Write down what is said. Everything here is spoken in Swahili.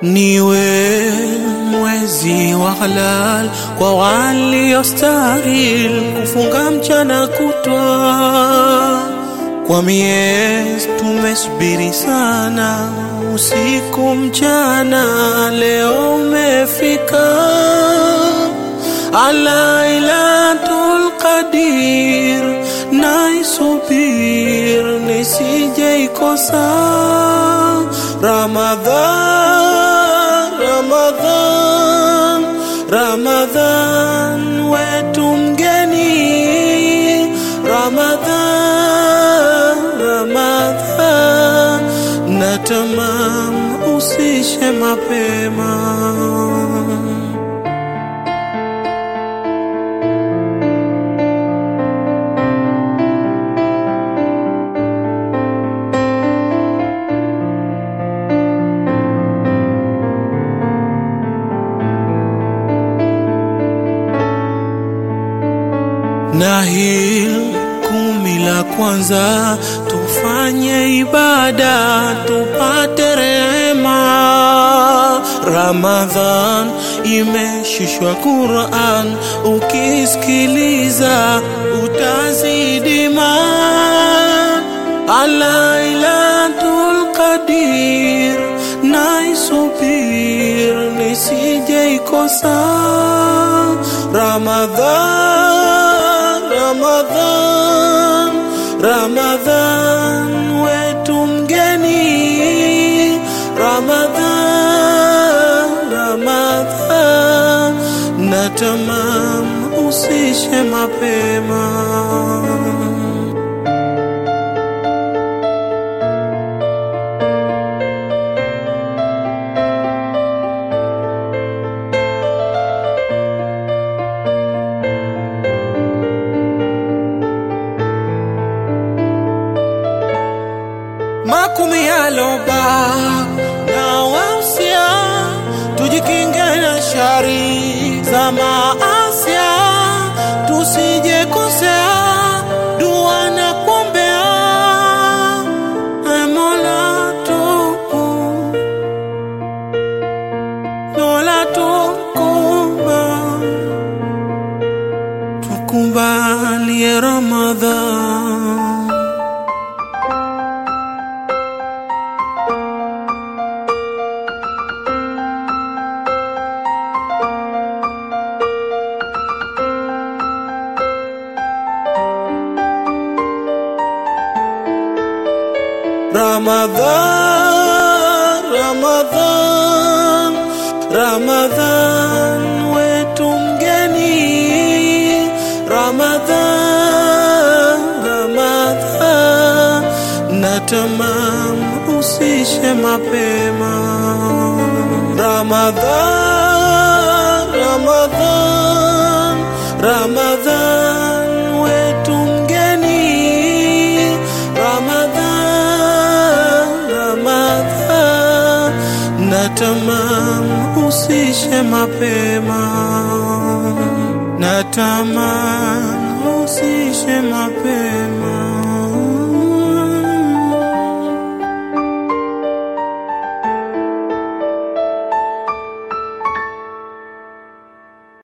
niwe mwezi wa halal kwa waliostahil kufunga mchana kutwa. Kwa miezi tumesubiri sana, usiku mchana, leo umefika. Lailatul Qadir naisubir nisije ikosa. Ramadhan, Ramadhan, Ramadhan wetu mgeni. Ramadhan, Ramadhan natamam usishe mapema. na hil kumi la kwanza tufanye ibada tupate rehema. Ramadhan imeshishwa Quran, ukisikiliza utazidi iman. Lailatul Qadir naisubir nisije ikosa. Ramadhan, Ramadhan, Ramadhan wetu mgeni. Ramadhan, Ramadhan natamam usishe mapema. makumi yaloba na wausia tujikinge na shari za maasia tusije kosea dua na kuombea Ee Mola tuku Mola tukuba tukubalie Ramadhan Ramadhan, Ramadhan, Ramadhan wetu mgeni. Ramadhan, Ramadhan natamam usishe mapema. Ramadhan, Ramadhan, Ramadhan wetu mgeni. Ramadhan, Ramadhan natamam usishe mapema. Natamam usishe mapema.